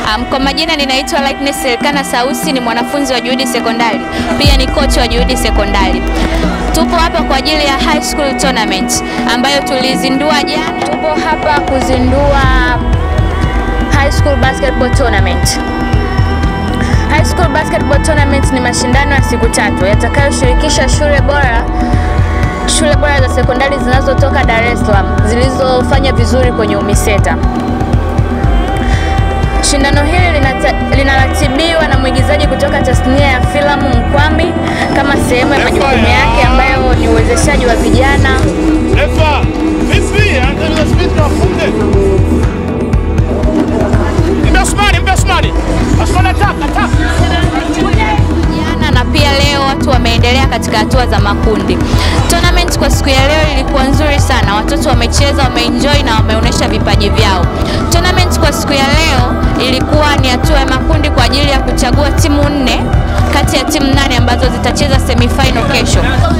Um, kwa majina ninaitwa Lightness Elkana Sausi, ni mwanafunzi wa Juhudi Sekondari, pia ni kocha wa Juhudi Sekondari. Tupo hapa kwa ajili ya high school tournament ambayo tulizindua jana. Tupo hapa kuzindua high school basketball tournament. High school basketball tournament ni mashindano ya siku tatu yatakayoshirikisha shule bora shule bora za sekondari zinazotoka Dar es Salaam zilizofanya vizuri kwenye UMISETA. Shindano hili linata- linaratibiwa na mwigizaji kutoka tasnia ya filamu Mkwambi kama sehemu ya majukumu yake ambayo ni uwezeshaji wa vijana Refa, vipi? Anza spidi wafunge. Mpe Osmani, mpe Osmani. Osmani ataka, ataka. jana na pia leo watu wameendelea katika hatua za makundi. Tournament kwa siku ya leo ilikuwa nzuri sana, watoto wamecheza, wameenjoy na wameonyesha vipaji vyao. Tournament kwa siku ya leo ilikuwa ni hatua ya makundi kwa ajili ya kuchagua timu nne kati ya timu nane ambazo zitacheza semifinal kesho.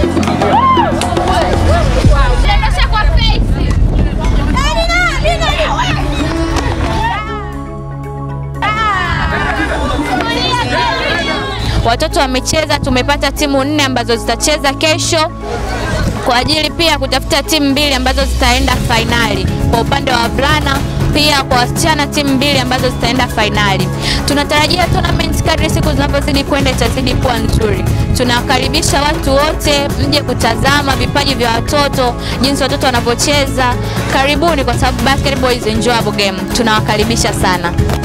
Watoto wamecheza, tumepata timu nne ambazo zitacheza kesho kwa ajili pia ya kutafuta timu mbili ambazo zitaenda fainali kwa upande wa wavulana, pia kwa wasichana timu mbili ambazo zitaenda fainali. Tunatarajia tournament kadri siku zinavyozidi kwenda itazidi kuwa nzuri. Tunawakaribisha watu wote mje kutazama vipaji vya watoto, jinsi watoto wanavyocheza. Karibuni, kwa sababu basketball is enjoyable game. Tunawakaribisha sana.